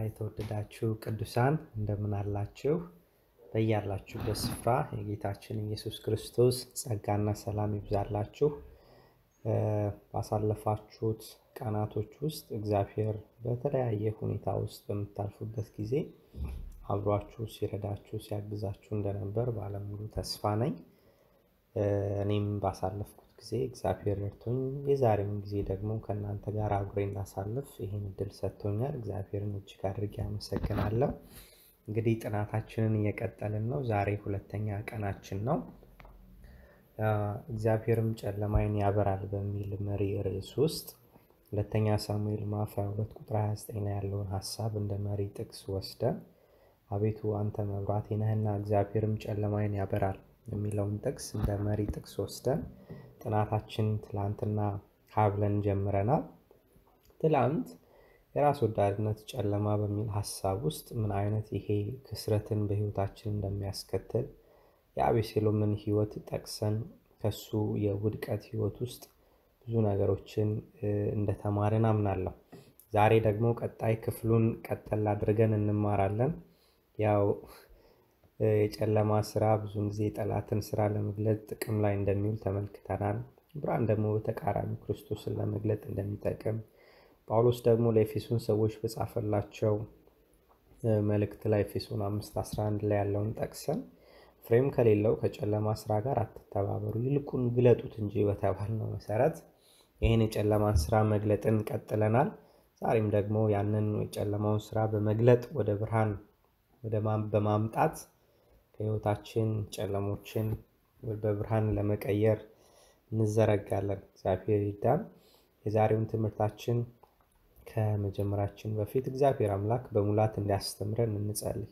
የተወደዳችሁ ቅዱሳን እንደምን አላችሁ? በያላችሁበት ስፍራ የጌታችን ኢየሱስ ክርስቶስ ጸጋና ሰላም ይብዛላችሁ። ባሳለፋችሁት ቀናቶች ውስጥ እግዚአብሔር በተለያየ ሁኔታ ውስጥ በምታልፉበት ጊዜ አብሯችሁ ሲረዳችሁ ሲያግዛችሁ እንደነበር ባለሙሉ ተስፋ ነኝ። እኔም ባሳለፍኩት ጊዜ እግዚአብሔር ረድቶኝ የዛሬውን ጊዜ ደግሞ ከእናንተ ጋር አብሬ እንዳሳልፍ ይህን እድል ሰጥቶኛል። እግዚአብሔርን እጅግ አድርጌ አመሰግናለሁ። እንግዲህ ጥናታችንን እየቀጠልን ነው። ዛሬ ሁለተኛ ቀናችን ነው። እግዚአብሔርም ጨለማይን ያበራል በሚል መሪ ርዕስ ውስጥ ሁለተኛ ሳሙኤል ምዕራፍ 22 ቁጥር 29 ላይ ያለውን ሀሳብ እንደ መሪ ጥቅስ ወስደን አቤቱ አንተ መብራቴ ነህና እግዚአብሔርም ጨለማይን ያበራል የሚለውን ጥቅስ እንደ መሪ ጥቅስ ወስደን ጥናታችን ትላንትና ሀብለን ጀምረናል። ትላንት የራስ ወዳድነት ጨለማ በሚል ሀሳብ ውስጥ ምን አይነት ይሄ ክስረትን በህይወታችን እንደሚያስከትል የአቤሴሎምን ህይወት ጠቅሰን ከሱ የውድቀት ህይወት ውስጥ ብዙ ነገሮችን እንደተማርን አምናለሁ። ዛሬ ደግሞ ቀጣይ ክፍሉን ቀጠል አድርገን እንማራለን። ያው የጨለማ ስራ ብዙውን ጊዜ የጠላትን ስራ ለመግለጥ ጥቅም ላይ እንደሚውል ተመልክተናል። ብርሃን ደግሞ በተቃራኒ ክርስቶስን ለመግለጥ እንደሚጠቅም ጳውሎስ ደግሞ ለኤፌሶን ሰዎች በጻፈላቸው መልእክት ላይ ኤፌሶን አምስት አስራ አንድ ላይ ያለውን ጠቅሰን ፍሬም ከሌለው ከጨለማ ስራ ጋር አትተባበሩ፣ ይልቁን ግለጡት እንጂ በተባልነው መሰረት ይህን የጨለማን ስራ መግለጥን ቀጥለናል። ዛሬም ደግሞ ያንን የጨለማውን ስራ በመግለጥ ወደ ብርሃን በማምጣት ከህይወታችን ጨለሞችን በብርሃን ለመቀየር እንዘረጋለን። እግዚአብሔር ይርዳን። የዛሬውን ትምህርታችን ከመጀመራችን በፊት እግዚአብሔር አምላክ በሙላት እንዲያስተምረን እንጸልይ።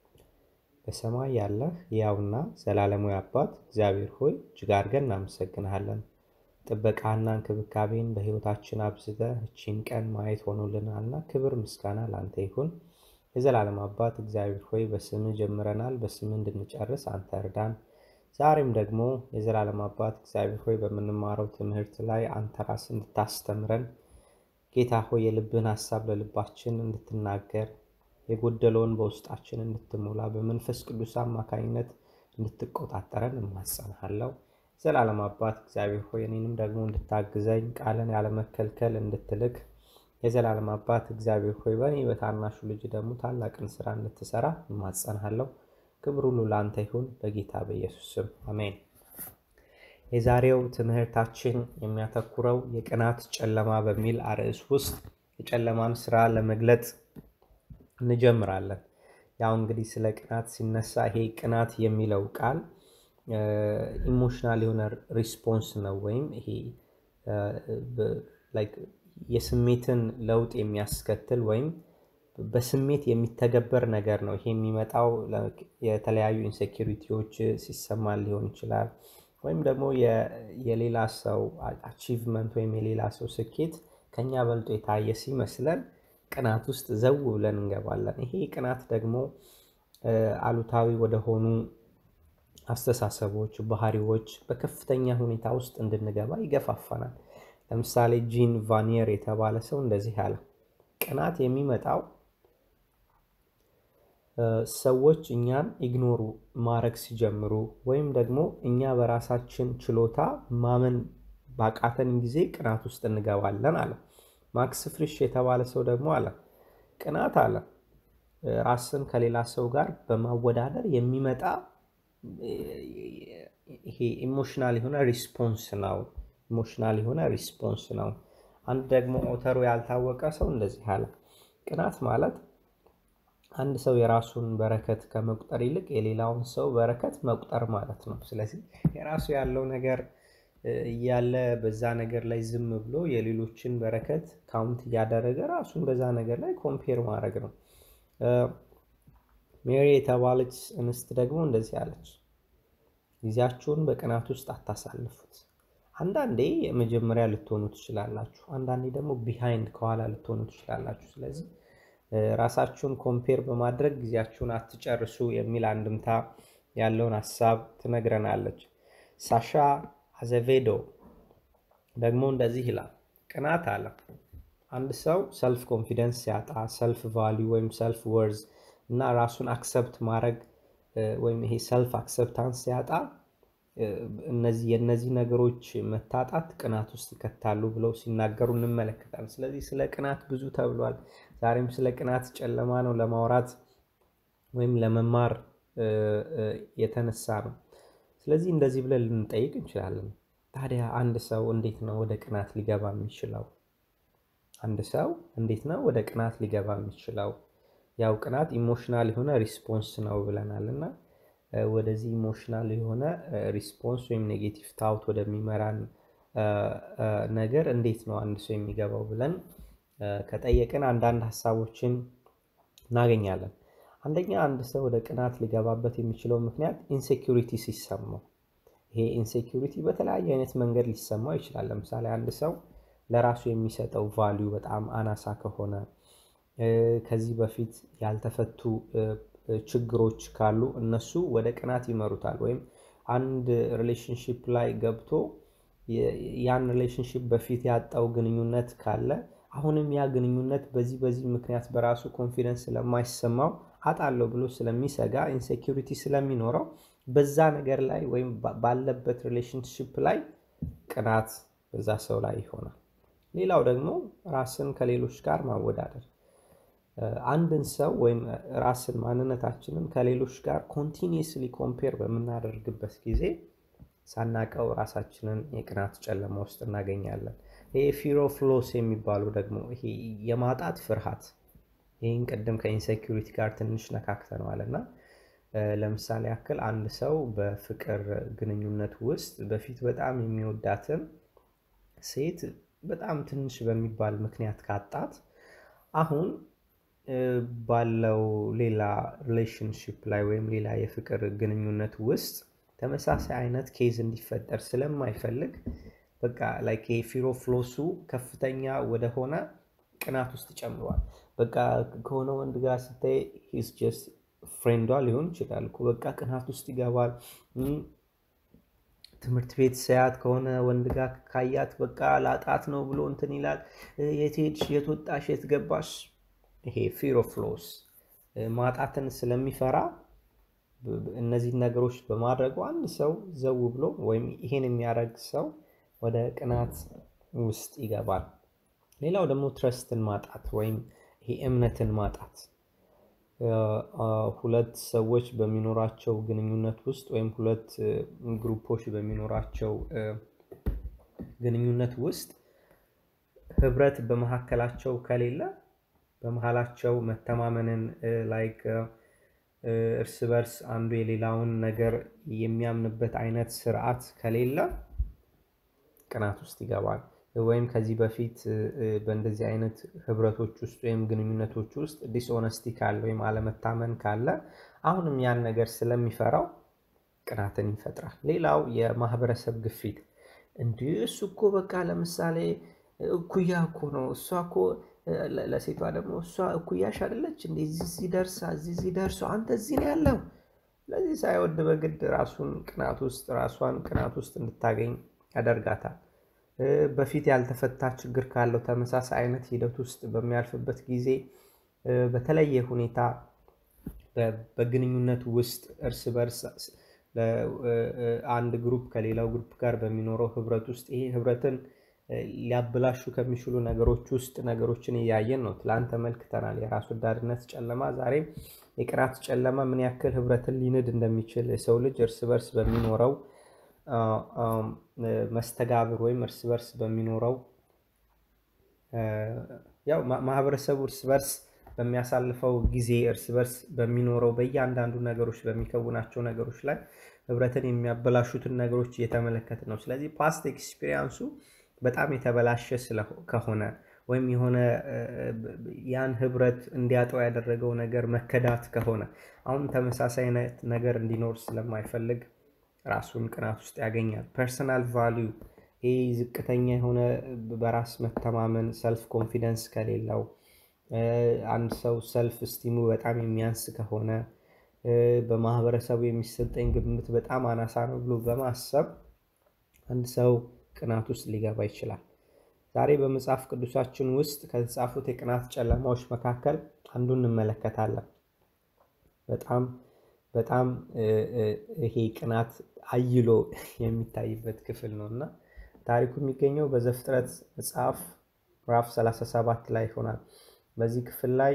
በሰማይ ያለህ ሕያውና ዘላለማዊ አባት እግዚአብሔር ሆይ እጅግ አድርገን እናመሰግንሃለን። ጥበቃና እንክብካቤን በህይወታችን አብዝተህ እቺን ቀን ማየት ሆኖልናልና ክብር ምስጋና ለአንተ ይሁን። የዘላለም አባት እግዚአብሔር ሆይ በስምህ ጀምረናል፣ በስምህ እንድንጨርስ አንተ እርዳን። ዛሬም ደግሞ የዘላለም አባት እግዚአብሔር ሆይ በምንማረው ትምህርት ላይ አንተ ራስ እንድታስተምረን ጌታ ሆይ የልብህን ሀሳብ ለልባችን እንድትናገር የጎደለውን በውስጣችን እንድትሞላ በመንፈስ ቅዱስ አማካኝነት እንድትቆጣጠረን እማጸንሃለሁ። ዘላለም አባት እግዚአብሔር ሆይ እኔንም ደግሞ እንድታግዘኝ ቃልን ያለመከልከል እንድትልክ የዘላለም አባት እግዚአብሔር ሆይ በእኔ በታናሹ ልጅ ደግሞ ታላቅን ስራ እንድትሰራ እማጸንሃለሁ። ክብር ሁሉ ለአንተ ይሁን በጌታ በኢየሱስ ስም አሜን። የዛሬው ትምህርታችን የሚያተኩረው የቅናት ጨለማ በሚል አርዕስ ውስጥ የጨለማን ስራ ለመግለጥ እንጀምራለን። ያው እንግዲህ ስለ ቅናት ሲነሳ ይሄ ቅናት የሚለው ቃል ኢሞሽናል የሆነ ሪስፖንስ ነው ወይም ይሄ የስሜትን ለውጥ የሚያስከትል ወይም በስሜት የሚተገበር ነገር ነው። ይሄ የሚመጣው የተለያዩ ኢንሴኪሪቲዎች ሲሰማን ሊሆን ይችላል። ወይም ደግሞ የሌላ ሰው አቺቭመንት ወይም የሌላ ሰው ስኬት ከኛ በልጦ የታየ ሲመስለን ቅናት ውስጥ ዘው ብለን እንገባለን። ይሄ ቅናት ደግሞ አሉታዊ ወደሆኑ አስተሳሰቦች፣ ባህሪዎች በከፍተኛ ሁኔታ ውስጥ እንድንገባ ይገፋፋናል። ለምሳሌ ጂን ቫኒየር የተባለ ሰው እንደዚህ አለ። ቅናት የሚመጣው ሰዎች እኛን ኢግኖሩ ማድረግ ሲጀምሩ ወይም ደግሞ እኛ በራሳችን ችሎታ ማመን ባቃተን ጊዜ ቅናት ውስጥ እንገባለን አለ። ማክስ ፍሪሽ የተባለ ሰው ደግሞ አለ ቅናት አለ ራስን ከሌላ ሰው ጋር በማወዳደር የሚመጣ ይሄ ኢሞሽናል የሆነ ሪስፖንስ ነው። ኢሞሽናል የሆነ ሪስፖንስ ነው። አንድ ደግሞ ኦተሩ ያልታወቀ ሰው እንደዚህ አለ ቅናት ማለት አንድ ሰው የራሱን በረከት ከመቁጠር ይልቅ የሌላውን ሰው በረከት መቁጠር ማለት ነው። ስለዚህ የራሱ ያለው ነገር እያለ በዛ ነገር ላይ ዝም ብሎ የሌሎችን በረከት ካውንት እያደረገ ራሱን በዛ ነገር ላይ ኮምፔር ማድረግ ነው። ሜሪ የተባለች እንስት ደግሞ እንደዚህ አለች፣ ጊዜያችሁን በቅናት ውስጥ አታሳልፉት። አንዳንዴ የመጀመሪያ ልትሆኑ ትችላላችሁ፣ አንዳንዴ ደግሞ ቢሃይንድ ከኋላ ልትሆኑ ትችላላችሁ። ስለዚህ ራሳችሁን ኮምፔር በማድረግ ጊዜያችሁን አትጨርሱ የሚል አንድምታ ያለውን ሀሳብ ትነግረናለች። ሳሻ አዘቬዶ ደግሞ እንደዚህ ይላል፣ ቅናት አለ አንድ ሰው ሰልፍ ኮንፊደንስ ሲያጣ ሰልፍ ቫሊዩ ወይም ሰልፍ ወርዝ እና ራሱን አክሰፕት ማድረግ ወይም ይሄ ሰልፍ አክሰፕታንስ ሲያጣ እነዚህ የእነዚህ ነገሮች መታጣት ቅናት ውስጥ ይከታሉ ብለው ሲናገሩ እንመለከታለን። ስለዚህ ስለ ቅናት ብዙ ተብሏል። ዛሬም ስለ ቅናት ጨለማ ነው ለማውራት ወይም ለመማር የተነሳ ነው። ስለዚህ እንደዚህ ብለን ልንጠይቅ እንችላለን። ታዲያ አንድ ሰው እንዴት ነው ወደ ቅናት ሊገባ የሚችለው? አንድ ሰው እንዴት ነው ወደ ቅናት ሊገባ የሚችለው? ያው ቅናት ኢሞሽናል የሆነ ሪስፖንስ ነው ብለናል እና ወደዚህ ኢሞሽናል የሆነ ሪስፖንስ ወይም ኔጌቲቭ ታውት ወደሚመራን ነገር እንዴት ነው አንድ ሰው የሚገባው ብለን ከጠየቅን አንዳንድ ሀሳቦችን እናገኛለን። አንደኛ አንድ ሰው ወደ ቅናት ሊገባበት የሚችለው ምክንያት ኢንሴኪሪቲ ሲሰማው፣ ይሄ ኢንሴኪሪቲ በተለያየ አይነት መንገድ ሊሰማው ይችላል። ለምሳሌ አንድ ሰው ለራሱ የሚሰጠው ቫሊዩ በጣም አናሳ ከሆነ ከዚህ በፊት ያልተፈቱ ችግሮች ካሉ እነሱ ወደ ቅናት ይመሩታል። ወይም አንድ ሪሌሽንሽፕ ላይ ገብቶ ያን ሪሌሽንሽፕ በፊት ያጣው ግንኙነት ካለ አሁንም ያ ግንኙነት በዚህ በዚህ ምክንያት በራሱ ኮንፊደንስ ስለማይሰማው አጣለሁ ብሎ ስለሚሰጋ ኢንሴኪሪቲ ስለሚኖረው በዛ ነገር ላይ ወይም ባለበት ሪሌሽንሽፕ ላይ ቅናት በዛ ሰው ላይ ይሆናል። ሌላው ደግሞ ራስን ከሌሎች ጋር ማወዳደር አንድን ሰው ወይም ራስን ማንነታችንን ከሌሎች ጋር ኮንቲኒየስሊ ኮምፔር በምናደርግበት ጊዜ ሳናቀው ራሳችንን የቅናት ጨለማ ውስጥ እናገኛለን። ይሄ ፊር ኦፍ ሎስ የሚባሉ ደግሞ ይሄ የማጣት ፍርሃት፣ ይህን ቅድም ከኢንሴኪሪቲ ጋር ትንሽ ነካክተነዋል እና ለምሳሌ ያክል አንድ ሰው በፍቅር ግንኙነት ውስጥ በፊት በጣም የሚወዳትን ሴት በጣም ትንሽ በሚባል ምክንያት ካጣት አሁን ባለው ሌላ ሪሌሽንሽፕ ላይ ወይም ሌላ የፍቅር ግንኙነት ውስጥ ተመሳሳይ አይነት ኬዝ እንዲፈጠር ስለማይፈልግ በቃ ላይክ የፊር ኦፍ ሎሱ ከፍተኛ ወደሆነ ቅናት ውስጥ ጨምሯል። በቃ ከሆነ ወንድ ጋር ስታይ ሂስ ጀስት ፍሬንዷ ሊሆን ይችላል እኮ በቃ ቅናት ውስጥ ይገባል። ትምህርት ቤት ሳያት ከሆነ ወንድ ጋር ካያት በቃ ላጣት ነው ብሎ እንትን ይላል። የት ሄድሽ፣ የት ወጣሽ፣ የት ገባሽ ይሄ ፊር ኦፍ ሎስ ማጣትን ስለሚፈራ እነዚህን ነገሮች በማድረጉ አንድ ሰው ዘው ብሎ ወይም ይሄን የሚያደርግ ሰው ወደ ቅናት ውስጥ ይገባል። ሌላው ደግሞ ትረስትን ማጣት ወይም ይሄ እምነትን ማጣት ሁለት ሰዎች በሚኖራቸው ግንኙነት ውስጥ ወይም ሁለት ግሩፖች በሚኖራቸው ግንኙነት ውስጥ ህብረት በመካከላቸው ከሌለ በመሀላቸው መተማመንን ላይክ እርስ በርስ አንዱ የሌላውን ነገር የሚያምንበት አይነት ስርዓት ከሌለ ቅናት ውስጥ ይገባል። ወይም ከዚህ በፊት በእንደዚህ አይነት ህብረቶች ውስጥ ወይም ግንኙነቶች ውስጥ ዲስኦነስቲ ካለ ወይም አለመታመን ካለ አሁንም ያን ነገር ስለሚፈራው ቅናትን ይፈጥራል። ሌላው የማህበረሰብ ግፊት እንዲህ እሱ እኮ በቃ ለምሳሌ እኩያ እኮ ነው እሷ እኮ ለሴቷ ደግሞ እሷ እኩያሽ አይደለች እንዴ? እዚህ ደርሳ እዚህ ደርሶ አንተ እዚህ ነው ያለው። ለዚህ ሳይወድ በግድ ራሱን ቅናት ውስጥ ራሷን ቅናት ውስጥ እንድታገኝ ያደርጋታል። በፊት ያልተፈታ ችግር ካለው ተመሳሳይ አይነት ሂደት ውስጥ በሚያልፍበት ጊዜ በተለየ ሁኔታ በግንኙነት ውስጥ እርስ በርስ አንድ ግሩፕ ከሌላው ግሩፕ ጋር በሚኖረው ህብረት ውስጥ ይሄ ህብረትን ሊያበላሹ ከሚችሉ ነገሮች ውስጥ ነገሮችን እያየን ነው። ትላንት ተመልክተናል። የራስ ወዳድነት ጨለማ፣ ዛሬም የቅናት ጨለማ ምን ያክል ህብረትን ሊንድ እንደሚችል የሰው ልጅ እርስ በርስ በሚኖረው መስተጋብር ወይም እርስ በርስ በሚኖረው ያው ማህበረሰቡ እርስ በርስ በሚያሳልፈው ጊዜ እርስ በርስ በሚኖረው በእያንዳንዱ ነገሮች በሚከውናቸው ነገሮች ላይ ህብረትን የሚያበላሹትን ነገሮች እየተመለከት ነው። ስለዚህ ፓስት ኤክስፒሪያንሱ በጣም የተበላሸ ከሆነ ወይም የሆነ ያን ህብረት እንዲያጠው ያደረገው ነገር መከዳት ከሆነ አሁን ተመሳሳይ አይነት ነገር እንዲኖር ስለማይፈልግ ራሱን ቅናት ውስጥ ያገኛል። ፐርሰናል ቫሊዩ ይህ ዝቅተኛ የሆነ በራስ መተማመን ሰልፍ ኮንፊደንስ ከሌለው አንድ ሰው ሰልፍ ስቲሙ በጣም የሚያንስ ከሆነ በማህበረሰቡ የሚሰጠኝ ግምት በጣም አናሳ ነው ብሎ በማሰብ አንድ ሰው ቅናት ውስጥ ሊገባ ይችላል። ዛሬ በመጽሐፍ ቅዱሳችን ውስጥ ከተጻፉት የቅናት ጨለማዎች መካከል አንዱን እንመለከታለን። በጣም በጣም ይሄ ቅናት አይሎ የሚታይበት ክፍል ነው እና ታሪኩ የሚገኘው በዘፍጥረት መጽሐፍ ምዕራፍ 37 ላይ ይሆናል። በዚህ ክፍል ላይ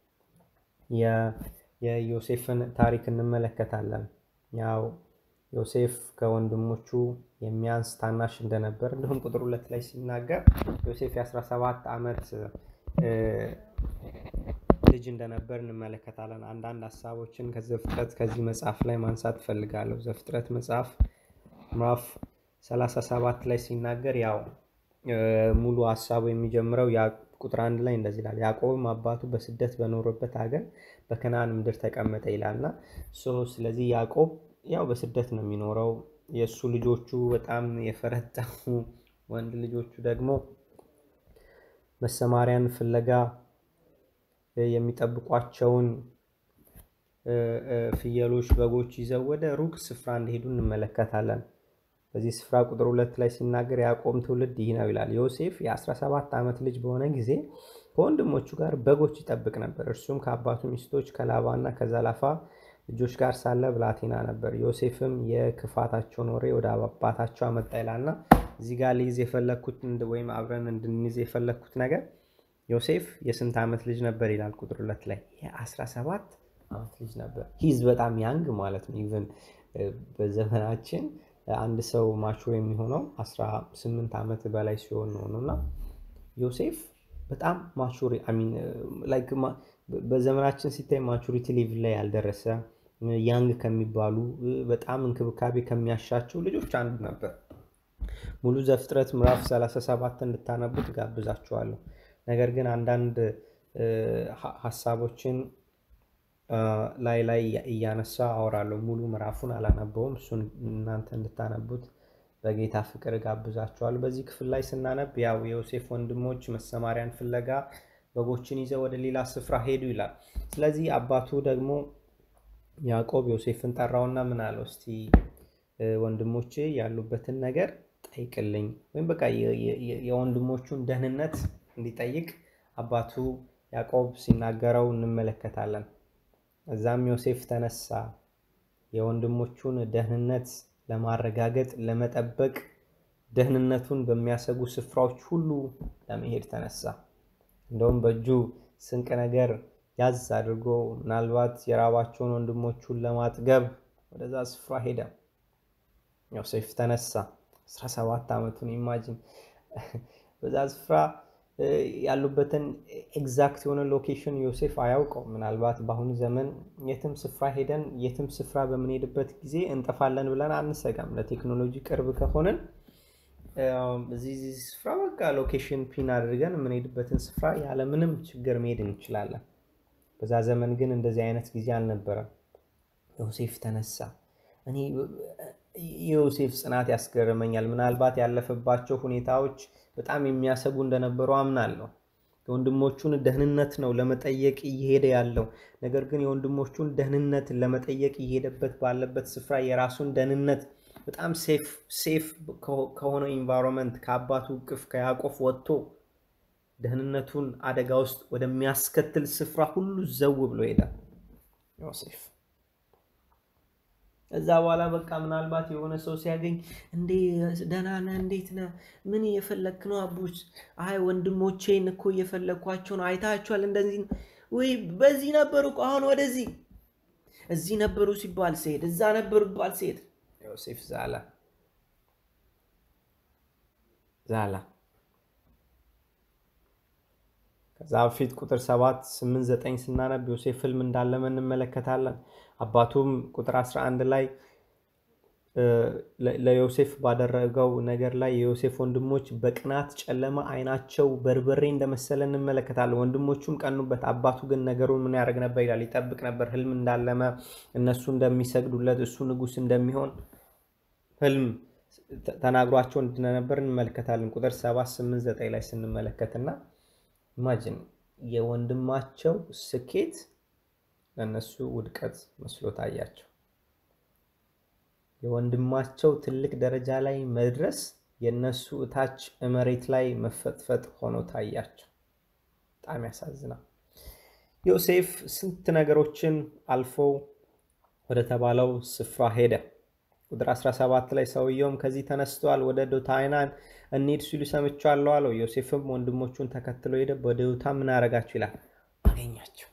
የዮሴፍን ታሪክ እንመለከታለን። ያው ዮሴፍ ከወንድሞቹ የሚያንስ ታናሽ እንደነበር እንዲሁም ቁጥር ሁለት ላይ ሲናገር ዮሴፍ የ17 ዓመት ልጅ እንደነበር እንመለከታለን። አንዳንድ ሀሳቦችን ከዘፍጥረት ከዚህ መጽሐፍ ላይ ማንሳት እፈልጋለሁ። ዘፍጥረት መጽሐፍ ምዕራፍ 37 ላይ ሲናገር ያው ሙሉ ሀሳቡ የሚጀምረው ቁጥር አንድ ላይ እንደዚህ ይላል። ያዕቆብም አባቱ በስደት በኖረበት ሀገር በከነዓን ምድር ተቀመጠ ይላል እና ስለዚህ ያዕቆብ ያው በስደት ነው የሚኖረው። የእሱ ልጆቹ በጣም የፈረጠሙ ወንድ ልጆቹ ደግሞ መሰማሪያን ፍለጋ የሚጠብቋቸውን ፍየሎች፣ በጎች ይዘው ወደ ሩቅ ስፍራ እንደሄዱ እንመለከታለን። በዚህ ስፍራ ቁጥር ሁለት ላይ ሲናገር ያዕቆብ ትውልድ ይህ ነው ይላል። ዮሴፍ የ17 ዓመት ልጅ በሆነ ጊዜ ከወንድሞቹ ጋር በጎች ይጠብቅ ነበር። እርሱም ከአባቱ ሚስቶች ከላባና ከዘላፋ ልጆች ጋር ሳለ ብላቴና ነበር። ዮሴፍም የክፋታቸውን ወሬ ወደ አባታቸው አመጣ ይላልና እዚህ ጋር ልይዝ የፈለግኩት ወይም አብረን እንድንይዝ የፈለግኩት ነገር ዮሴፍ የስንት ዓመት ልጅ ነበር ይላል ቁጥር ሁለት ላይ የ17 ዓመት ልጅ ነበር። ሂዝ በጣም ያንግ ማለት ነው። ኢቨን በዘመናችን አንድ ሰው ማቹር የሚሆነው 18 ዓመት በላይ ሲሆን ነው እና ዮሴፍ በጣም ማቹር በዘመናችን ሲታይ ማቹሪቲ ሌቭል ላይ ያልደረሰ ያንግ ከሚባሉ በጣም እንክብካቤ ከሚያሻቸው ልጆች አንዱ ነበር። ሙሉ ዘፍጥረት ምዕራፍ 37 እንድታነቡት ጋብዛችኋለሁ። ነገር ግን አንዳንድ ሀሳቦችን ላይ ላይ እያነሳ አወራለሁ። ሙሉ ምዕራፉን አላነበውም። እሱን እናንተ እንድታነቡት በጌታ ፍቅር ጋብዛችኋለሁ። በዚህ ክፍል ላይ ስናነብ ያው የዮሴፍ ወንድሞች መሰማሪያን ፍለጋ በጎችን ይዘው ወደ ሌላ ስፍራ ሄዱ ይላል። ስለዚህ አባቱ ደግሞ ያዕቆብ ዮሴፍን ጠራውና ምን አለው? እስቲ ወንድሞች ያሉበትን ነገር ጠይቅልኝ፣ ወይም በቃ የወንድሞቹን ደህንነት እንዲጠይቅ አባቱ ያዕቆብ ሲናገረው እንመለከታለን። እዛም ዮሴፍ ተነሳ፣ የወንድሞቹን ደህንነት ለማረጋገጥ ለመጠበቅ ደህንነቱን በሚያሰጉ ስፍራዎች ሁሉ ለመሄድ ተነሳ። እንደውም በእጁ ስንቅ ነገር ያዝ አድርጎ ምናልባት የራባቸውን ወንድሞቹን ለማጥገብ ወደዛ ስፍራ ሄደ። ዮሴፍ ተነሳ። 17 ዓመቱን ኢማጂን በዛ ስፍራ ያሉበትን ኤግዛክት የሆነ ሎኬሽን ዮሴፍ አያውቀው። ምናልባት በአሁኑ ዘመን የትም ስፍራ ሄደን የትም ስፍራ በምንሄድበት ጊዜ እንጠፋለን ብለን አንሰጋም። ለቴክኖሎጂ ቅርብ ከሆንን እዚህ ስፍራ በቃ ሎኬሽን ፒን አድርገን የምንሄድበትን ስፍራ ያለምንም ችግር መሄድ እንችላለን። በዛ ዘመን ግን እንደዚህ አይነት ጊዜ አልነበረም። ዮሴፍ ተነሳ። እኔ የዮሴፍ ጽናት ያስገርመኛል። ምናልባት ያለፈባቸው ሁኔታዎች በጣም የሚያሰጉ እንደነበሩ አምናለሁ። የወንድሞቹን ደህንነት ነው ለመጠየቅ እየሄደ ያለው። ነገር ግን የወንድሞቹን ደህንነት ለመጠየቅ እየሄደበት ባለበት ስፍራ የራሱን ደህንነት በጣም ሴፍ ከሆነው ኢንቫይሮንመንት ከአባቱ እቅፍ ከያዕቆብ ወጥቶ ደህንነቱን አደጋ ውስጥ ወደሚያስከትል ስፍራ ሁሉ ዘው ብሎ ሄዳል ዮሴፍ። እዛ በኋላ በቃ ምናልባት የሆነ ሰው ሲያገኝ እንዴ ደህና ነህ? እንዴት ነህ? ምን እየፈለክ ነው? አቡች አይ ወንድሞቼን እኮ እየፈለግኳቸው ነው። አይታችኋል? እንደዚህ ወይ በዚህ ነበሩ እኮ አሁን ወደዚህ እዚህ ነበሩ ሲባል ሲሄድ እዛ ነበሩ ሲባል ሲሄድ ዮሴፍ ዛላ ዛላ። ከዛ በፊት ቁጥር ሰባት ስምንት ዘጠኝ ስናነብ ዮሴፍ ህልም እንዳለመ እንመለከታለን። አባቱም ቁጥር 11 ላይ ለዮሴፍ ባደረገው ነገር ላይ የዮሴፍ ወንድሞች በቅናት ጨለማ አይናቸው በርበሬ እንደመሰለ እንመለከታለን። ወንድሞቹም ቀኑበት። አባቱ ግን ነገሩን ምን ያደርግ ነበር ይላል? ይጠብቅ ነበር። ህልም እንዳለመ እነሱ እንደሚሰግዱለት እሱ ንጉሥ እንደሚሆን ህልም ተናግሯቸው እንደነበር እንመለከታለን። ቁጥር 7 8 9 ላይ ስንመለከትና ኢማጂን የወንድማቸው ስኬት ለእነሱ ውድቀት መስሎ ታያቸው። የወንድማቸው ትልቅ ደረጃ ላይ መድረስ የእነሱ እታች መሬት ላይ መፈጥፈጥ ሆኖ ታያቸው። በጣም ያሳዝናል። ዮሴፍ ስንት ነገሮችን አልፎ ወደ ተባለው ስፍራ ሄደ። ቁጥር 17 ላይ ሰውየውም ከዚህ ተነስተዋል፣ ወደ ዶታይናን እንሂድ ሲሉ ሰምቻለሁ አለው። ዮሴፍም ወንድሞቹን ተከትሎ ሄደ። ወደ ዶታ ምን አረጋችሁ ይላል አገኛቸው።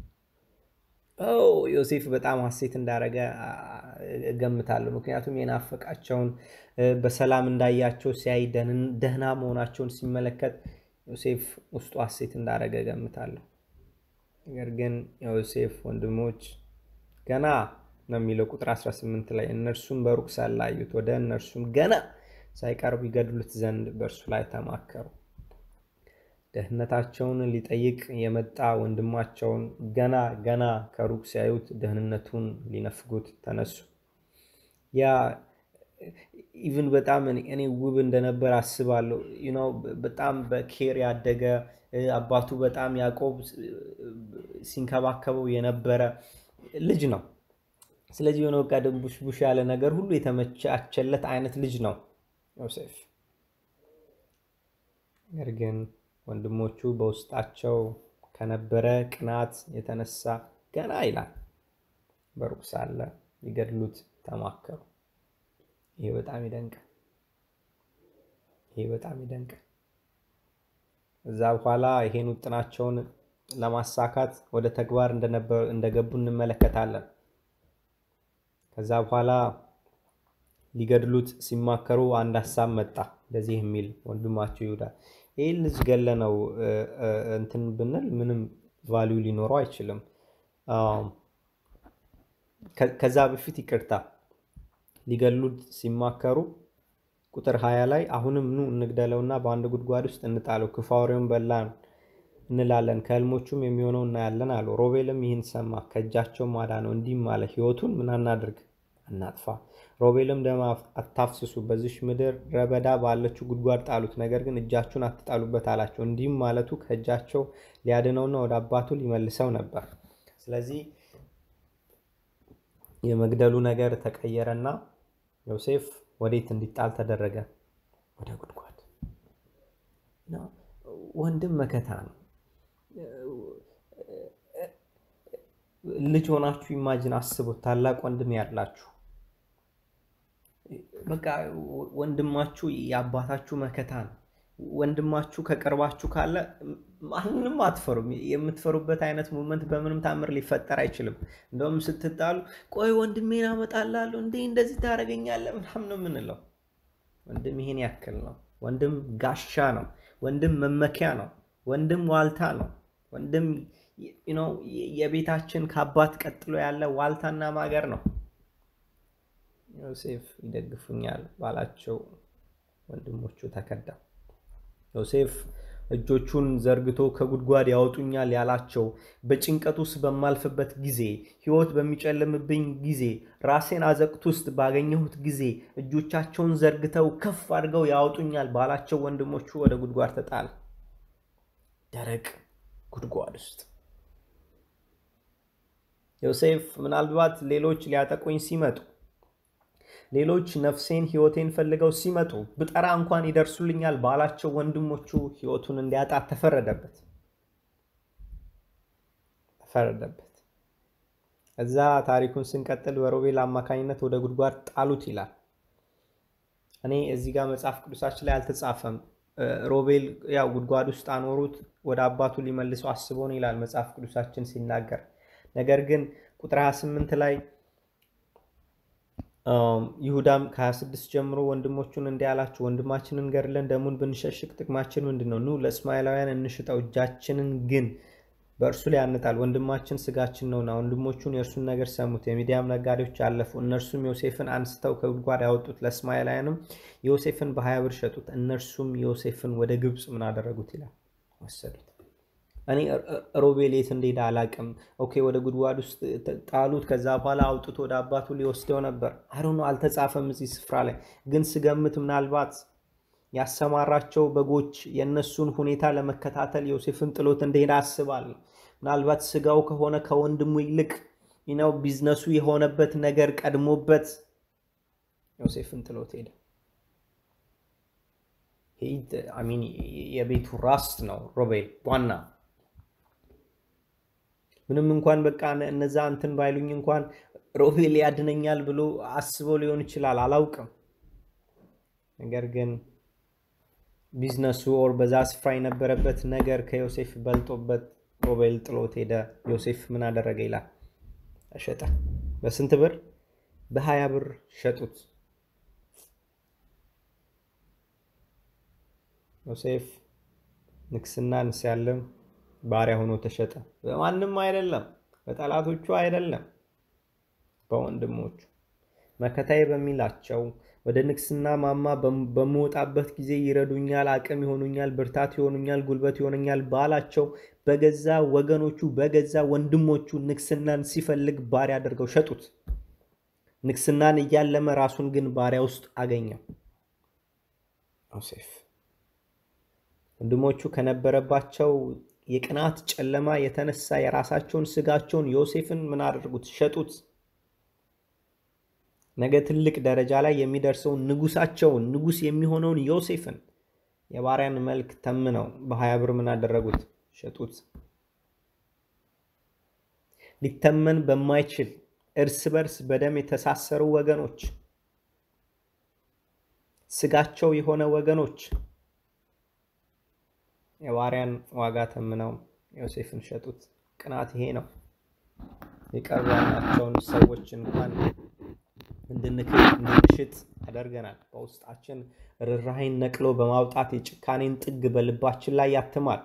ዮሴፍ በጣም ሐሴት እንዳረገ እገምታለሁ። ምክንያቱም የናፈቃቸውን በሰላም እንዳያቸው ሲያይ ደህና መሆናቸውን ሲመለከት ዮሴፍ ውስጡ ሐሴት እንዳረገ እገምታለሁ። ነገር ግን የዮሴፍ ወንድሞች ገና ነው የሚለው ቁጥር 18 ላይ እነርሱም በሩቅ ሳላዩት ወደ እነርሱም ገና ሳይቀርቡ ይገድሉት ዘንድ በእርሱ ላይ ተማከሩ። ደህንነታቸውን ሊጠይቅ የመጣ ወንድማቸውን ገና ገና ከሩቅ ሲያዩት ደህንነቱን ሊነፍጉት ተነሱ። ያ ኢቭን በጣም እኔ ውብ እንደነበር አስባለሁ። ነው በጣም በኬር ያደገ አባቱ በጣም ያዕቆብ ሲንከባከበው የነበረ ልጅ ነው። ስለዚህ የሆነ በቃ ቡሽ ያለ ነገር ሁሉ የተመቻቸለት አይነት ልጅ ነው ዮሴፍ። ነገር ግን ወንድሞቹ በውስጣቸው ከነበረ ቅናት የተነሳ ገና ይላል በሩቅ ሳለ ሊገድሉት ተማከሩ። ይሄ በጣም ይደንቃል። ይሄ በጣም ይደንቃል። እዛ በኋላ ይሄን ውጥናቸውን ለማሳካት ወደ ተግባር እንደገቡ እንመለከታለን። ከዛ በኋላ ሊገድሉት ሲማከሩ አንድ ሀሳብ መጣ፣ እንደዚህ የሚል ወንድማቸው ይሁዳ ይህን ልጅ ገለ ነው እንትን ብንል ምንም ቫሊዩ ሊኖረው አይችልም። ከዛ በፊት ይቅርታ ሊገሉት ሲማከሩ ቁጥር ሀያ ላይ አሁንም ኑ እንግደለውና በአንድ ጉድጓድ ውስጥ እንጣለው፣ ክፉ አውሬውን በላን እንላለን፣ ከህልሞቹም የሚሆነው እናያለን አሉ። ሮቤልም ይህን ሰማ፣ ከእጃቸው አዳነው፣ እንዲህም አለ፣ ህይወቱን ምን አናድርግ አናጥፋ። ሮቤልም ደም አታፍስሱ፣ በዚሽ ምድር ረበዳ ባለችው ጉድጓድ ጣሉት፣ ነገር ግን እጃችሁን አትጣሉበት አላቸው። እንዲህም ማለቱ ከእጃቸው ሊያድነውና ወደ አባቱ ሊመልሰው ነበር። ስለዚህ የመግደሉ ነገር ተቀየረና ዮሴፍ ወዴት እንዲጣል ተደረገ? ወደ ጉድጓድ። ወንድም መከታ ነው። ልጅ ሆናችሁ ኢማጅን አስቡት፣ ታላቅ ወንድም ያላችሁ በቃ ወንድማችሁ የአባታችሁ መከታ ነው። ወንድማችሁ ከቅርባችሁ ካለ ማንንም አትፈሩም። የምትፈሩበት አይነት ሙመንት በምንም ታምር ሊፈጠር አይችልም። እንደውም ስትጣሉ ቆይ ወንድሜን አመጣላለሁ እንዴ እንደዚህ ታደርገኛለህ ምናምን ነው የምንለው። ወንድም ይሄን ያክል ነው። ወንድም ጋሻ ነው። ወንድም መመኪያ ነው። ወንድም ዋልታ ነው። ወንድም የቤታችን ከአባት ቀጥሎ ያለ ዋልታና ማገር ነው። ዮሴፍ ይደግፉኛል ባላቸው ወንድሞቹ ተከዳ። ዮሴፍ እጆቹን ዘርግቶ ከጉድጓድ ያወጡኛል ያላቸው በጭንቀት ውስጥ በማልፍበት ጊዜ፣ ሕይወት በሚጨልምብኝ ጊዜ፣ ራሴን አዘቅት ውስጥ ባገኘሁት ጊዜ እጆቻቸውን ዘርግተው ከፍ አድርገው ያወጡኛል ባላቸው ወንድሞቹ ወደ ጉድጓድ ተጣለ። ደረቅ ጉድጓድ ውስጥ ዮሴፍ ምናልባት ሌሎች ሊያጠቁኝ ሲመጡ ሌሎች ነፍሴን ሕይወቴን ፈልገው ሲመጡ ብጠራ እንኳን ይደርሱልኛል ባላቸው ወንድሞቹ ሕይወቱን እንዲያጣ ተፈረደበት ተፈረደበት። እዛ ታሪኩን ስንቀጥል በሮቤል አማካኝነት ወደ ጉድጓድ ጣሉት ይላል። እኔ እዚህ ጋር መጽሐፍ ቅዱሳችን ላይ አልተጻፈም። ሮቤል ያው ጉድጓድ ውስጥ አኖሩት ወደ አባቱ ሊመልሰው አስቦ ነው ይላል መጽሐፍ ቅዱሳችን ሲናገር። ነገር ግን ቁጥር 28 ላይ ይሁዳም ከ26 ጀምሮ ወንድሞቹን እንዲህ አላቸው፣ ወንድማችንን ገድለን ደሙን ብንሸሽግ ጥቅማችን ምንድን ነው? ኑ ለእስማኤላውያን እንሽጠው፣ እጃችንን ግን በእርሱ ላይ ያንጣል። ወንድማችን ስጋችን ነውና። ወንድሞቹን የእርሱን ነገር ሰሙት። የሚዲያም ነጋዴዎች አለፉ። እነርሱም ዮሴፍን አንስተው ከጉድጓድ ያወጡት፣ ለእስማኤላውያንም ዮሴፍን በሀያ ብር ሸጡት። እነርሱም ዮሴፍን ወደ ግብፅ ምን አደረጉት ይላል ወሰዱት። እኔ ሮቤል የት እንደሄደ አላቅም። ኦኬ ወደ ጉድጓድ ውስጥ ጣሉት። ከዛ በኋላ አውጥቶ ወደ አባቱ ሊወስደው ነበር። አሁኑ አልተጻፈም እዚህ ስፍራ ላይ ግን ስገምት ምናልባት ያሰማራቸው በጎች የእነሱን ሁኔታ ለመከታተል ዮሴፍን ጥሎት እንደሄደ አስባለሁ። ምናልባት ስጋው ከሆነ ከወንድሙ ይልቅ ነው ቢዝነሱ የሆነበት ነገር ቀድሞበት ዮሴፍን ጥሎት ሄደ። የቤቱ ራስ ነው ሮቤል ዋና ምንም እንኳን በቃ እነዛ እንትን ባይሉኝ እንኳን ሮቤል ያድነኛል ብሎ አስበው ሊሆን ይችላል፣ አላውቅም። ነገር ግን ቢዝነሱ ኦር በዛ ስፍራ የነበረበት ነገር ከዮሴፍ በልጦበት ሮቤል ጥሎት ሄደ። ዮሴፍ ምን አደረገ ይላል? ሸጠ። በስንት ብር? በሀያ ብር ሸጡት። ዮሴፍ ንግስናን ሲያለም ባሪያ ሆኖ ተሸጠ። በማንም አይደለም፣ በጠላቶቹ አይደለም፣ በወንድሞቹ መከታዬ በሚላቸው ወደ ንግስና ማማ በምወጣበት ጊዜ ይረዱኛል፣ አቅም ይሆኑኛል፣ ብርታት ይሆኑኛል፣ ጉልበት ይሆኑኛል ባላቸው በገዛ ወገኖቹ በገዛ ወንድሞቹ ንግስናን ሲፈልግ ባሪያ አድርገው ሸጡት። ንግስናን እያለመ ራሱን ግን ባሪያ ውስጥ አገኘው ዮሴፍ። ወንድሞቹ ከነበረባቸው የቅናት ጨለማ የተነሳ የራሳቸውን ስጋቸውን ዮሴፍን ምን አደረጉት? ሸጡት። ነገ ትልቅ ደረጃ ላይ የሚደርሰውን ንጉሳቸውን ንጉስ የሚሆነውን ዮሴፍን የባሪያን መልክ ተምነው በሀያ ብር ምን አደረጉት? ሸጡት። ሊተመን በማይችል እርስ በርስ በደም የተሳሰሩ ወገኖች፣ ስጋቸው የሆነ ወገኖች የባሪያን ዋጋ ተምነው ዮሴፍን ሸጡት። ቅናት ይሄ ነው። የቀሩ ያላቸውን ሰዎች እንኳን እንድንሽጥ ያደርገናል። በውስጣችን ርኅራኄን ነቅሎ በማውጣት የጭካኔን ጥግ በልባችን ላይ ያትማል።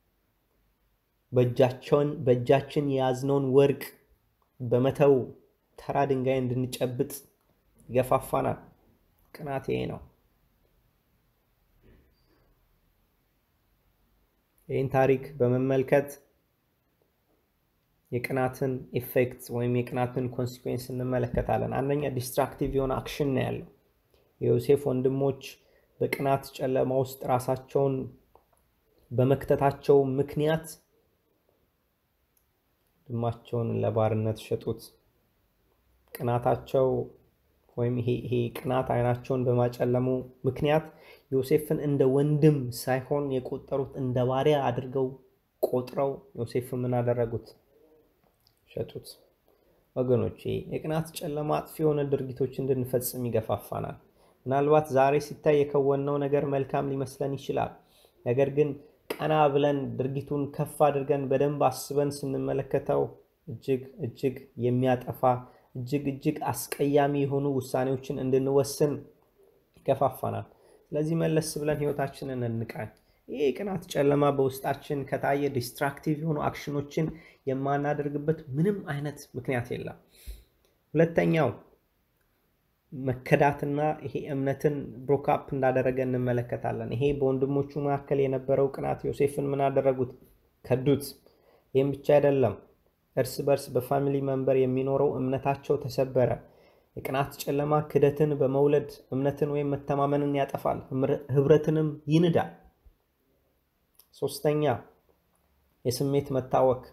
በእጃችን የያዝነውን ወርቅ በመተው ተራ ድንጋይ እንድንጨብጥ ይገፋፋናል። ቅናት ይሄ ነው። ይህን ታሪክ በመመልከት የቅናትን ኢፌክት ወይም የቅናትን ኮንሲኩዌንስ እንመለከታለን። አንደኛ ዲስትራክቲቭ የሆነ አክሽን ነው ያለው። የዮሴፍ ወንድሞች በቅናት ጨለማ ውስጥ ራሳቸውን በመክተታቸው ምክንያት ወንድማቸውን ለባርነት ሸጡት። ቅናታቸው ወይም ይሄ ቅናት አይናቸውን በማጨለሙ ምክንያት ዮሴፍን እንደ ወንድም ሳይሆን የቆጠሩት እንደ ባሪያ አድርገው ቆጥረው ዮሴፍን ምን አደረጉት? ሸጡት። ወገኖቼ የቅናት ጨለማ አጥፊ የሆነ ድርጊቶች እንድንፈጽም ይገፋፋናል። ምናልባት ዛሬ ሲታይ የከወነው ነገር መልካም ሊመስለን ይችላል። ነገር ግን ቀና ብለን ድርጊቱን ከፍ አድርገን በደንብ አስበን ስንመለከተው እጅግ እጅግ የሚያጠፋ እጅግ እጅግ አስቀያሚ የሆኑ ውሳኔዎችን እንድንወስን ይገፋፋናል። ስለዚህ መለስ ብለን ህይወታችንን እንቃኝ። ይህ የቅናት ጨለማ በውስጣችን ከታየ ዲስትራክቲቭ የሆኑ አክሽኖችን የማናደርግበት ምንም አይነት ምክንያት የለም። ሁለተኛው መከዳትና ይሄ እምነትን ብሮካፕ እንዳደረገ እንመለከታለን። ይሄ በወንድሞቹ መካከል የነበረው ቅናት ዮሴፍን ምን አደረጉት? ከዱት። ይህም ብቻ አይደለም፣ እርስ በርስ በፋሚሊ መንበር የሚኖረው እምነታቸው ተሰበረ። የቅናት ጨለማ ክደትን በመውለድ እምነትን ወይም መተማመንን ያጠፋል፣ ህብረትንም ይንዳል። ሶስተኛ የስሜት መታወክ።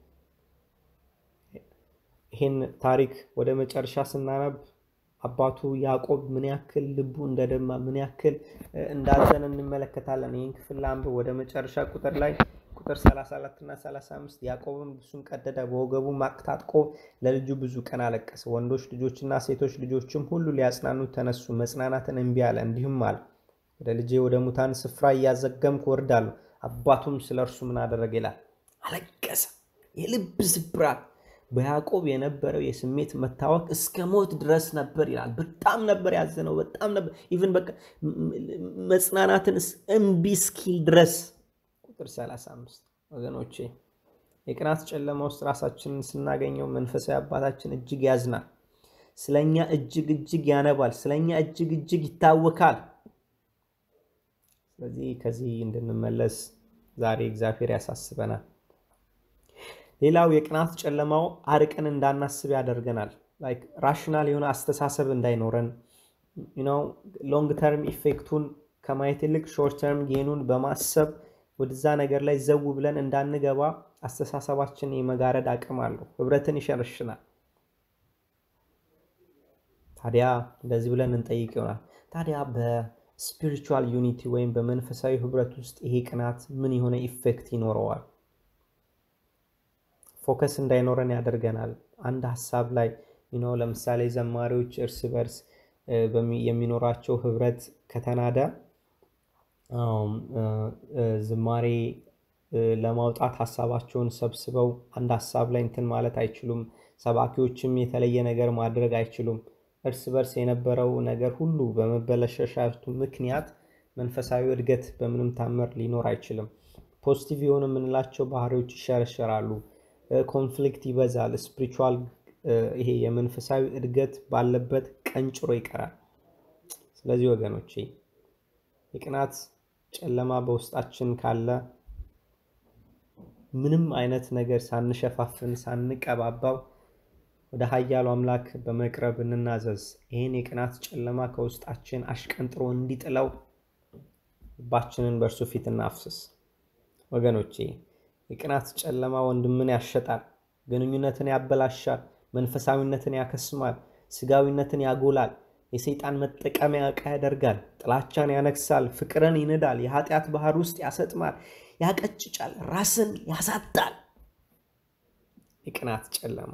ይህን ታሪክ ወደ መጨረሻ ስናነብ አባቱ ያዕቆብ ምን ያክል ልቡ እንደደማ ምን ያክል እንዳዘን እንመለከታለን። ይህን ክፍል ላንብብ። ወደ መጨረሻ ቁጥር ላይ ቁጥር 34 እና 35 ያዕቆብም ልብሱን ቀደደ፣ በወገቡ ማቅ ታጥቆ ለልጁ ብዙ ቀን አለቀሰ። ወንዶች ልጆችና ሴቶች ልጆችም ሁሉ ሊያጽናኑት ተነሱ፣ መጽናናትን እምቢ አለ። እንዲሁም አለ ወደ ልጄ ወደ ሙታን ስፍራ እያዘገምኩ ወርዳለሁ። አባቱም ስለ እርሱ ምን አደረገ ይላል? አለቀሰ። የልብ ስብራት በያዕቆብ የነበረው የስሜት መታወክ እስከ ሞት ድረስ ነበር ይላል። በጣም ነበር ያዘነው። በጣም ነበር ኢቭን በቃ መጽናናትን እምቢ እስኪል ድረስ። ቁጥር 35 ወገኖቼ የቅናት ጨለማ ውስጥ ራሳችንን ስናገኘው መንፈሳዊ አባታችን እጅግ ያዝናል። ስለኛ እጅግ እጅግ ያነባል። ስለኛ እጅግ እጅግ ይታወካል። ስለዚህ ከዚህ እንድንመለስ ዛሬ እግዚአብሔር ያሳስበናል። ሌላው የቅናት ጨለማው አርቀን እንዳናስብ ያደርገናል። ላይክ ራሽናል የሆነ አስተሳሰብ እንዳይኖረን ሎንግ ተርም ኢፌክቱን ከማየት ይልቅ ሾርት ተርም ጌኑን በማሰብ ወደዛ ነገር ላይ ዘው ብለን እንዳንገባ አስተሳሰባችን የመጋረድ አቅም አለው። ህብረትን ይሸርሽናል። ታዲያ እንደዚህ ብለን እንጠይቅ ይሆናል። ታዲያ ስፒሪቹዋል ዩኒቲ ወይም በመንፈሳዊ ህብረት ውስጥ ይሄ ቅናት ምን የሆነ ኢፌክት ይኖረዋል? ፎከስ እንዳይኖረን ያደርገናል። አንድ ሀሳብ ላይ ነው። ለምሳሌ ዘማሪዎች እርስ በርስ የሚኖራቸው ህብረት ከተናደ ዝማሬ ለማውጣት ሀሳባቸውን ሰብስበው አንድ ሀሳብ ላይ እንትን ማለት አይችሉም። ሰባኪዎችም የተለየ ነገር ማድረግ አይችሉም። እርስ በርስ የነበረው ነገር ሁሉ በመበለሻሻቱ ምክንያት መንፈሳዊ እድገት በምንም ታምር ሊኖር አይችልም። ፖዚቲቭ የሆኑ የምንላቸው ባህሪዎች ይሸረሸራሉ። ኮንፍሊክት ይበዛል። ስፒሪቹዋል ይሄ የመንፈሳዊ እድገት ባለበት ቀንጭሮ ይቀራል። ስለዚህ ወገኖቼ የቅናት ጨለማ በውስጣችን ካለ ምንም አይነት ነገር ሳንሸፋፍን ሳንቀባባው ወደ ኃያሉ አምላክ በመቅረብ እንናዘዝ። ይህን የቅናት ጨለማ ከውስጣችን አሽቀንጥሮ እንዲጥለው ልባችንን በእርሱ ፊት እናፍስስ። ወገኖቼ የቅናት ጨለማ ወንድምን ያሸጣል፣ ግንኙነትን ያበላሻል፣ መንፈሳዊነትን ያከስማል፣ ስጋዊነትን ያጎላል፣ የሰይጣን መጠቀሚያ ዕቃ ያደርጋል፣ ጥላቻን ያነግሳል፣ ፍቅርን ይንዳል፣ የኃጢአት ባህር ውስጥ ያሰጥማል፣ ያቀጭጫል፣ ራስን ያሳጣል። የቅናት ጨለማ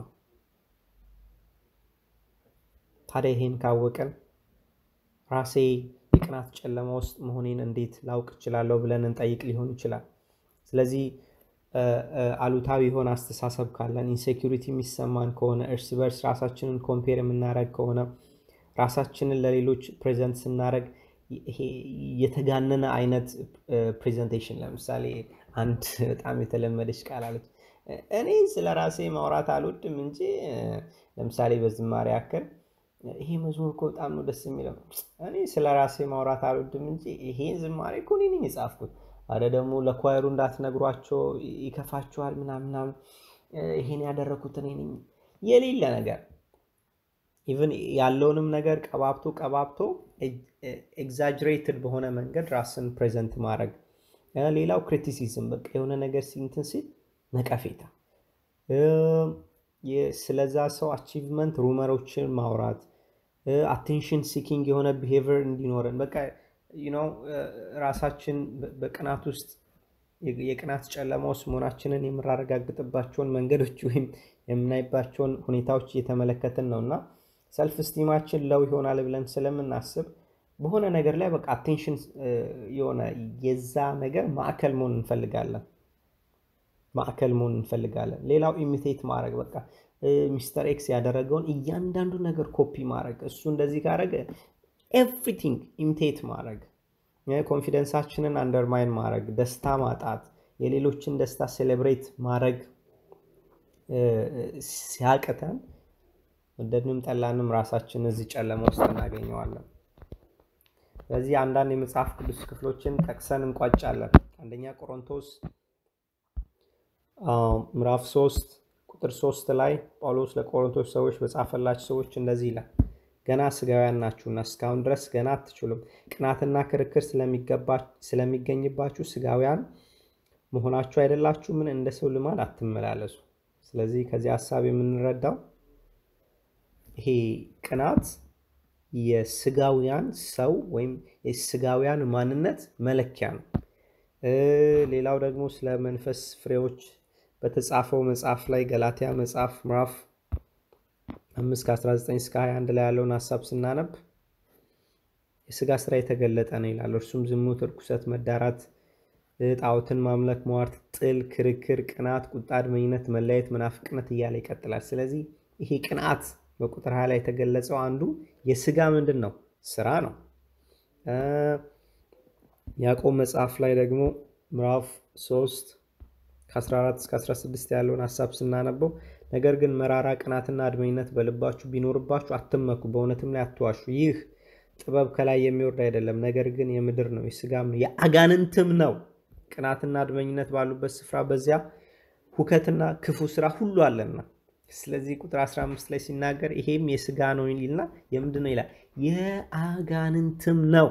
ታዲያ ይሄን ካወቅን ራሴ የቅናት ጨለማ ውስጥ መሆኔን እንዴት ላውቅ እችላለሁ ብለን እንጠይቅ ሊሆን ይችላል። ስለዚህ አሉታዊ የሆነ አስተሳሰብ ካለን፣ ኢንሴኪሪቲ የሚሰማን ከሆነ፣ እርስ በርስ ራሳችንን ኮምፔር የምናደርግ ከሆነ፣ ራሳችንን ለሌሎች ፕሬዘንት ስናደርግ ይሄ የተጋነነ አይነት ፕሬዘንቴሽን ለምሳሌ አንድ በጣም የተለመደች ቃል አለች። እኔ ስለ ራሴ ማውራት አልወድም እንጂ ለምሳሌ በዝማሬ ያክል ይሄ መዝሙር እኮ በጣም ነው ደስ የሚለው። እኔ ስለ ራሴ ማውራት አልወድም እንጂ ይሄን ዝማሬ እኮ እኔ ነኝ የጻፍኩት። አረ ደግሞ ለኳየሩ እንዳትነግሯቸው ይከፋችኋል፣ ምናምናም ይሄን ያደረኩት እኔ ነኝ። የሌለ ነገር ኢቭን ያለውንም ነገር ቀባብቶ ቀባብቶ ኤግዛጅሬትድ በሆነ መንገድ ራስን ፕሬዘንት ማድረግ። ሌላው ክሪቲሲዝም፣ በቃ የሆነ ነገር ሲንትን ሲል ነቀፌታ፣ ስለዛ ሰው አቺቭመንት ሩመሮችን ማውራት፣ አቴንሽን ሲኪንግ የሆነ ቢሄቪየር እንዲኖረን በቃ ነው ራሳችን በቅናት ውስጥ የቅናት ጨለማ ውስጥ መሆናችንን የምናረጋግጥባቸውን መንገዶች ወይም የምናይባቸውን ሁኔታዎች እየተመለከትን ነው እና ሰልፍ ስቲማችን ለው ይሆናል ብለን ስለምናስብ በሆነ ነገር ላይ በቃ አቴንሽን የሆነ የዛ ነገር ማዕከል መሆን እንፈልጋለን ማዕከል መሆን እንፈልጋለን። ሌላው ኢሚቴት ማድረግ በቃ ሚስተር ኤክስ ያደረገውን እያንዳንዱ ነገር ኮፒ ማድረግ እሱ እንደዚህ ካደረገ ኤቭሪቲንግ ኢሚቴት ማድረግ፣ ኮንፊደንሳችንን አንደርማይን ማድረግ፣ ደስታ ማጣት፣ የሌሎችን ደስታ ሴሌብሬት ማድረግ ሲያቅተን ወደድንም ጠላንም ራሳችን እዚህ ጨለማ ውስጥ እናገኘዋለን። ስለዚህ አንዳንድ የመጽሐፍ ቅዱስ ክፍሎችን ጠቅሰን እንቋጫለን። አንደኛ ቆሮንቶስ ምዕራፍ 3 ቁጥር 3 ላይ ጳውሎስ ለቆሮንቶስ ሰዎች በጻፈላቸው ሰዎች እንደዚህ ይላል ገና ስጋውያን ናችሁና እስካሁን ድረስ ገና አትችሉም። ቅናትና ክርክር ስለሚገኝባችሁ ስጋውያን መሆናችሁ አይደላችሁ? ምን እንደ ሰው ልማድ አትመላለሱ። ስለዚህ ከዚህ ሀሳብ የምንረዳው ይሄ ቅናት የስጋውያን ሰው ወይም የስጋውያን ማንነት መለኪያ ነው። ሌላው ደግሞ ስለ መንፈስ ፍሬዎች በተጻፈው መጽሐፍ ላይ ገላትያ መጽሐፍ ምዕራፍ አምስት ከ19 እስከ 21 ላይ ያለውን ሀሳብ ስናነብ የስጋ ስራ የተገለጠ ነው ይላል። እርሱም ዝሙት፣ እርኩሰት፣ መዳራት፣ ጣዖትን ማምለክ፣ ሟርት፣ ጥል፣ ክርክር፣ ቅናት፣ ቁጣ፣ አድመኝነት፣ መለያየት፣ መናፍቅነት እያለ ይቀጥላል። ስለዚህ ይሄ ቅንዓት በቁጥር ሀያ ላይ የተገለጸው አንዱ የስጋ ምንድን ነው ስራ ነው። ያዕቆብ መጽሐፍ ላይ ደግሞ ምዕራፍ 3 ከ14 እስከ 16 ያለውን ሀሳብ ስናነበው ነገር ግን መራራ ቅናትና አድመኝነት በልባችሁ ቢኖርባችሁ አትመኩ፣ በእውነትም ላይ አትዋሹ። ይህ ጥበብ ከላይ የሚወርድ አይደለም፣ ነገር ግን የምድር ነው፣ የስጋም ነው፣ የአጋንንትም ነው። ቅናትና አድመኝነት ባሉበት ስፍራ በዚያ ሁከትና ክፉ ስራ ሁሉ አለና። ስለዚህ ቁጥር 15 ላይ ሲናገር ይሄም የስጋ ነው ይልና የምንድን ነው ይላል? የአጋንንትም ነው።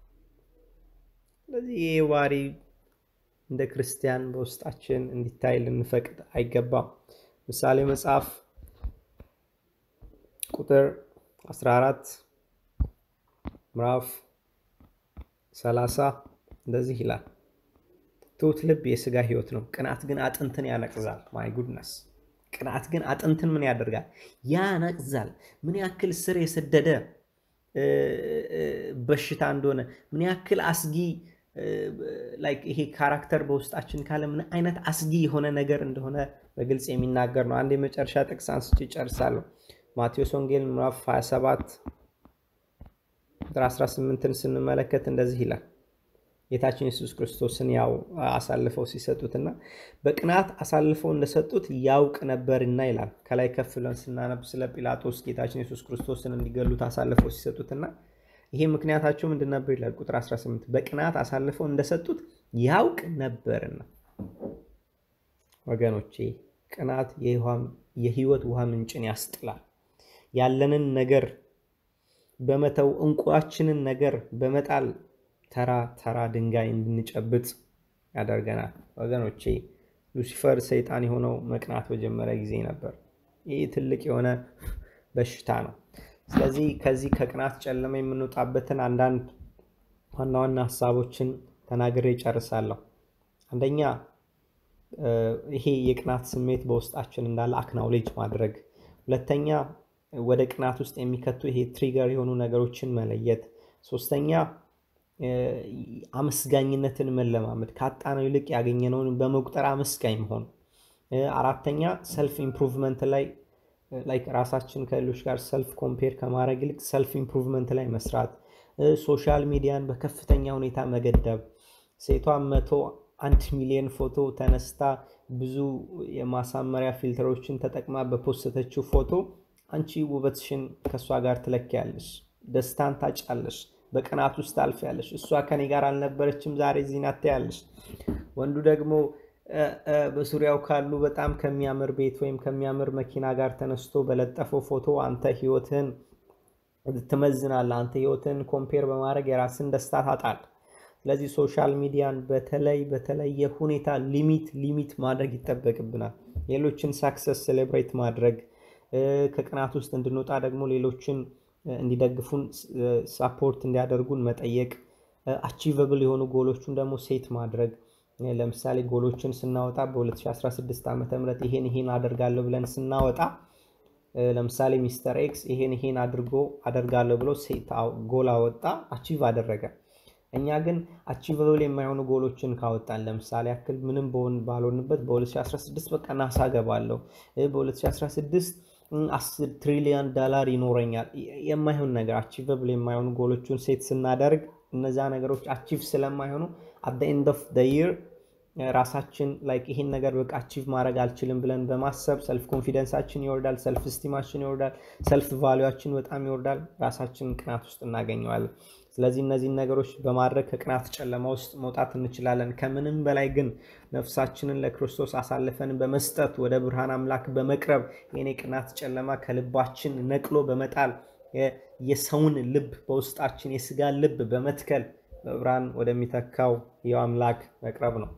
ስለዚህ ይህ ባህሪ እንደ ክርስቲያን በውስጣችን እንዲታይ ልንፈቅድ አይገባም። ምሳሌ መጽሐፍ ቁጥር 14 ምዕራፍ ሰላሳ እንደዚህ ይላል ትሑት ልብ የስጋ ህይወት ነው፣ ቅናት ግን አጥንትን ያነቅዛል። ማይ ጉድነስ ቅናት ግን አጥንትን ምን ያደርጋል? ያነቅዛል። ምን ያክል ስር የሰደደ በሽታ እንደሆነ ምን ያክል አስጊ ይሄ ካራክተር በውስጣችን ካለ ምን አይነት አስጊ የሆነ ነገር እንደሆነ በግልጽ የሚናገር ነው። አንድ የመጨረሻ ጥቅስ አንስቼ ጨርሳለሁ። ማቴዎስ ወንጌል ምዕራፍ 27 ቁጥር 18ን ስንመለከት እንደዚህ ይላል ጌታችን ኢየሱስ ክርስቶስን ያው አሳልፈው ሲሰጡትና በቅናት አሳልፈው እንደሰጡት ያውቅ ነበርና ይላል። ከላይ ከፍ ብለን ስናነብ ስለ ጲላጦስ ጌታችን ኢየሱስ ክርስቶስን እንዲገሉት አሳልፈው ሲሰጡትና ይሄ ምክንያታቸው ምንድን ነበር ይላል ቁጥር 18 በቅናት አሳልፈው እንደሰጡት ያውቅ ነበርና። ወገኖቼ ቅናት የህይወት ውሃ ምንጭን ያስጥላል። ያለንን ነገር በመተው እንቋችንን ነገር በመጣል ተራ ተራ ድንጋይ እንድንጨብጥ ያደርገናል። ወገኖቼ ሉሲፈር ሰይጣን የሆነው መቅናት በጀመረ ጊዜ ነበር። ይህ ትልቅ የሆነ በሽታ ነው። ስለዚህ ከዚህ ከቅናት ጨለማ የምንወጣበትን አንዳንድ ዋና ዋና ሀሳቦችን ተናግሬ ጨርሳለሁ። አንደኛ ይሄ የቅናት ስሜት በውስጣችን እንዳለ አክናውሌጅ ማድረግ። ሁለተኛ ወደ ቅናት ውስጥ የሚከቱ ይሄ ትሪገር የሆኑ ነገሮችን መለየት። ሶስተኛ አመስጋኝነትን መለማመድ፣ ካጣነው ይልቅ ያገኘነውን በመቁጠር አመስጋኝ መሆን። አራተኛ ሰልፍ ኢምፕሩቭመንት ላይ ላይክ ራሳችን ከሌሎች ጋር ሰልፍ ኮምፔር ከማድረግ ይልቅ ሰልፍ ኢምፕሩቭመንት ላይ መስራት። ሶሻል ሚዲያን በከፍተኛ ሁኔታ መገደብ። ሴቷን መቶ አንድ ሚሊዮን ፎቶ ተነስታ ብዙ የማሳመሪያ ፊልተሮችን ተጠቅማ በፖስተችው ፎቶ አንቺ ውበትሽን ከእሷ ጋር ትለኪያለሽ፣ ደስታን ታጫለሽ፣ በቅናት ውስጥ ታልፊያለሽ። እሷ ከኔ ጋር አልነበረችም ዛሬ እዚህ ናት ትያለሽ። ወንዱ ደግሞ በዙሪያው ካሉ በጣም ከሚያምር ቤት ወይም ከሚያምር መኪና ጋር ተነስቶ በለጠፈው ፎቶ አንተ ህይወትህን ትመዝናለህ። አንተ ህይወትህን ኮምፔር በማድረግ የራስን ደስታ ታጣል። ስለዚህ ሶሻል ሚዲያን በተለይ በተለየ ሁኔታ ሊሚት ሊሚት ማድረግ ይጠበቅብናል። ሌሎችን ሳክሰስ ሴሌብሬት ማድረግ ከቅናት ውስጥ እንድንወጣ ደግሞ ሌሎችን እንዲደግፉን ሳፖርት እንዲያደርጉን መጠየቅ፣ አቺቨብል የሆኑ ጎሎቹን ደግሞ ሴት ማድረግ ለምሳሌ ጎሎችን ስናወጣ በ2016 ዓ ም ይሄን ይሄን አደርጋለሁ ብለን ስናወጣ ለምሳሌ ሚስተር ኤክስ ይሄን ይሄን አድርጎ አደርጋለሁ ብሎ ሴት ጎል አወጣ፣ አቺቭ አደረገ። እኛ ግን አቺቨብል የማይሆኑ ጎሎችን ካወጣን ለምሳሌ ያክል ምንም በሆን ባልሆንበት በ2016 በቃ ናሳ ገባለሁ፣ በ2016 10 ትሪሊዮን ዶላር ይኖረኛል። የማይሆን ነገር አቺቨብል የማይሆኑ ጎሎችን ሴት ስናደርግ እነዛ ነገሮች አቺቭ ስለማይሆኑ አት ኤንድ ኦፍ ይር ራሳችን ላይክ ይሄን ነገር በቃ አቺቭ ማድረግ አልችልም ብለን በማሰብ ሰልፍ ኮንፊደንሳችን ይወርዳል፣ ሰልፍ ስቲማችን ይወርዳል፣ ሰልፍ ቫሊዋችን በጣም ይወርዳል። ራሳችንን ቅናት ውስጥ እናገኘዋለን። ስለዚህ እነዚህን ነገሮች በማድረግ ከቅናት ጨለማ ውስጥ መውጣት እንችላለን። ከምንም በላይ ግን ነፍሳችንን ለክርስቶስ አሳልፈን በመስጠት ወደ ብርሃን አምላክ በመቅረብ ይህን የቅናት ጨለማ ከልባችን ነቅሎ በመጣል የሰውን ልብ በውስጣችን የስጋን ልብ በመትከል በብርሃን ወደሚተካው ይኸው አምላክ መቅረብ ነው።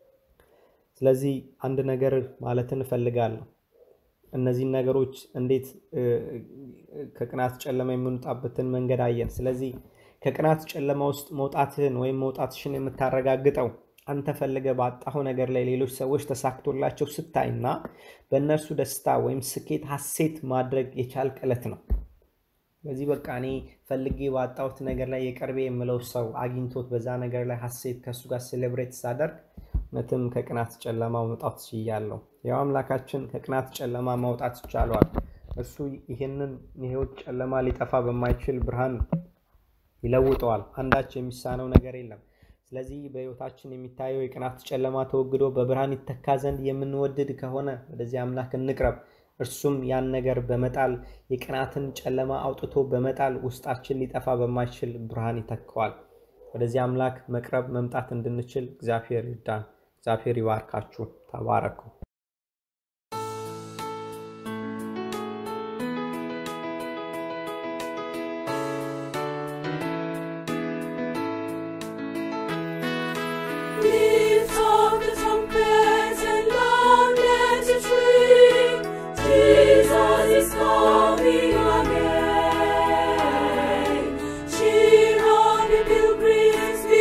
ስለዚህ አንድ ነገር ማለትን እፈልጋለሁ። እነዚህን ነገሮች እንዴት ከቅናት ጨለማ የምንወጣበትን መንገድ አየን። ስለዚህ ከቅናት ጨለማ ውስጥ መውጣትህን ወይም መውጣትሽን የምታረጋግጠው አንተ ፈልገ ባጣኸው ነገር ላይ ሌሎች ሰዎች ተሳክቶላቸው ስታይና በእነርሱ ደስታ ወይም ስኬት ሐሴት ማድረግ የቻልክ ዕለት ነው። በዚህ በቃ እኔ ፈልጌ ባጣሁት ነገር ላይ የቀርቤ የምለው ሰው አግኝቶት በዛ ነገር ላይ ሐሴት ከእሱ ጋር ሴሌብሬት ሳደርግ እውነትም ከቅናት ጨለማ መውጣት ችያለሁ። ያው አምላካችን ከቅናት ጨለማ ማውጣት ይቻለዋል። እሱ ይህንን የህይወት ጨለማ ሊጠፋ በማይችል ብርሃን ይለውጠዋል። አንዳች የሚሳነው ነገር የለም። ስለዚህ በህይወታችን የሚታየው የቅናት ጨለማ ተወግዶ በብርሃን ይተካ ዘንድ የምንወድድ ከሆነ ወደዚህ አምላክ እንቅረብ። እርሱም ያን ነገር በመጣል የቅናትን ጨለማ አውጥቶ በመጣል ውስጣችን ሊጠፋ በማይችል ብርሃን ይተካዋል። ወደዚህ አምላክ መቅረብ መምጣት እንድንችል እግዚአብሔር ይርዳን። እግዚአብሔር ይባርካችሁ። ተባረኩ። Lift up the trumpets and loud let it ring. Jesus is coming again. Cheer on the pilgrims,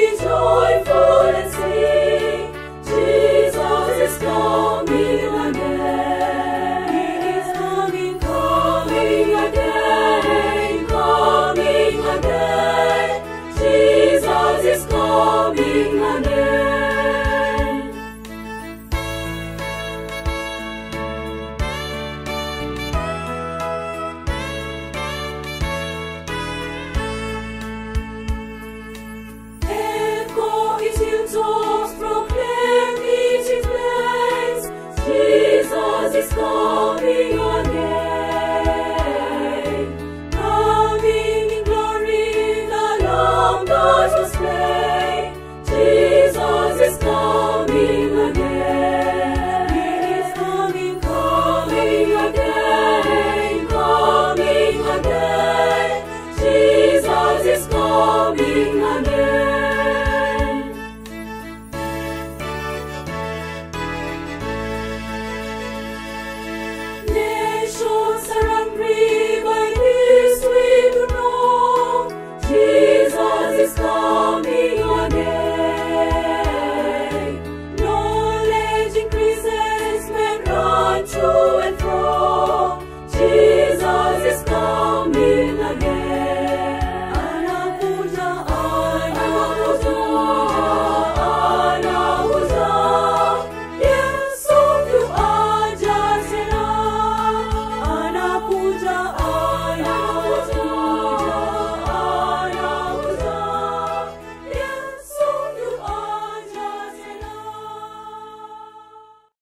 coming again.